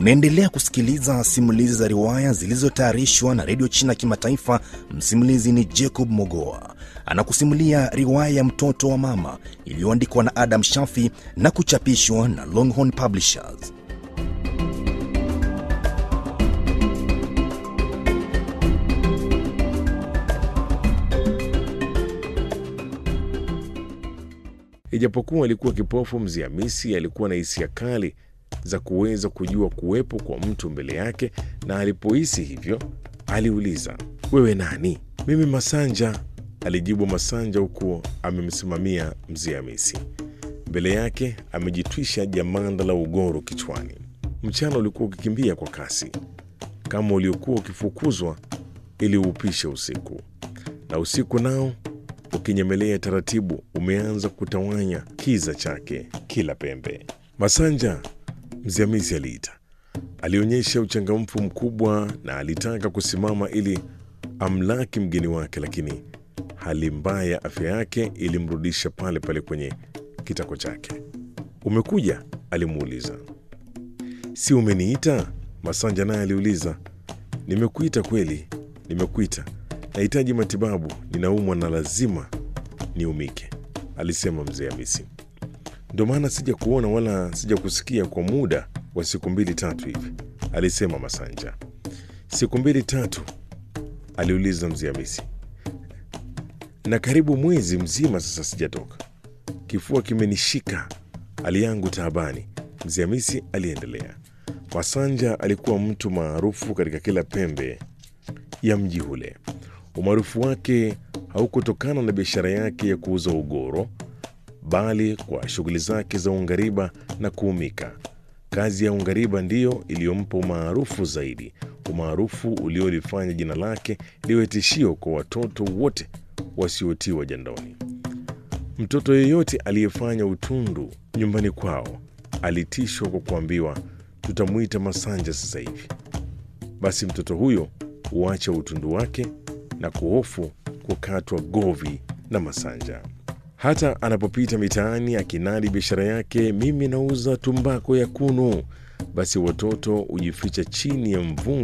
Unaendelea kusikiliza simulizi za riwaya zilizotayarishwa na redio China Kimataifa. Msimulizi ni Jacob Mogoa, anakusimulia riwaya ya mtoto wa mama iliyoandikwa na Adam Shafi na kuchapishwa na Longhorn Publishers. Ijapokuwa alikuwa kipofu, mzee Hamisi alikuwa na hisia kali za kuweza kujua kuwepo kwa mtu mbele yake, na alipohisi hivyo aliuliza, wewe nani? Mimi Masanja, alijibu Masanja huku amemsimamia mzee Hamisi. Mbele yake amejitwisha jamanda la ugoro kichwani. Mchana ulikuwa ukikimbia kwa kasi kama uliokuwa ukifukuzwa ili uupishe usiku, na usiku nao ukinyemelea taratibu umeanza kutawanya kiza chake kila pembe. Masanja, mzee Hamisi aliita. Alionyesha uchangamfu mkubwa na alitaka kusimama ili amlaki mgeni wake, lakini hali mbaya ya afya yake ilimrudisha pale pale kwenye kitako chake. Umekuja? alimuuliza. Si umeniita? Masanja naye aliuliza. Nimekuita kweli, nimekuita. Nahitaji matibabu, ninaumwa na lazima niumike, alisema mzee Hamisi. Ndio maana sija kuona wala sija kusikia kwa muda wa siku mbili tatu hivi, alisema Masanja. Siku mbili tatu? aliuliza mzee Hamisi. Na karibu mwezi mzima sasa sijatoka, kifua kimenishika, hali yangu taabani, mzee Hamisi aliendelea. Masanja alikuwa mtu maarufu katika kila pembe ya mji ule. Umaarufu wake haukutokana na biashara yake ya kuuza ugoro, bali kwa shughuli zake za ungariba na kuumika. Kazi ya ungariba ndiyo iliyompa umaarufu zaidi, umaarufu uliolifanya jina lake liwe tishio kwa watoto wote wasiotiwa jandoni. Mtoto yeyote aliyefanya utundu nyumbani kwao alitishwa kwa kuambiwa, tutamwita Masanja sasa hivi. Basi mtoto huyo huacha utundu wake na kuhofu kukatwa govi na Masanja. Hata anapopita mitaani akinadi biashara yake, mimi nauza tumbako ya kunu, basi watoto hujificha chini ya mvungu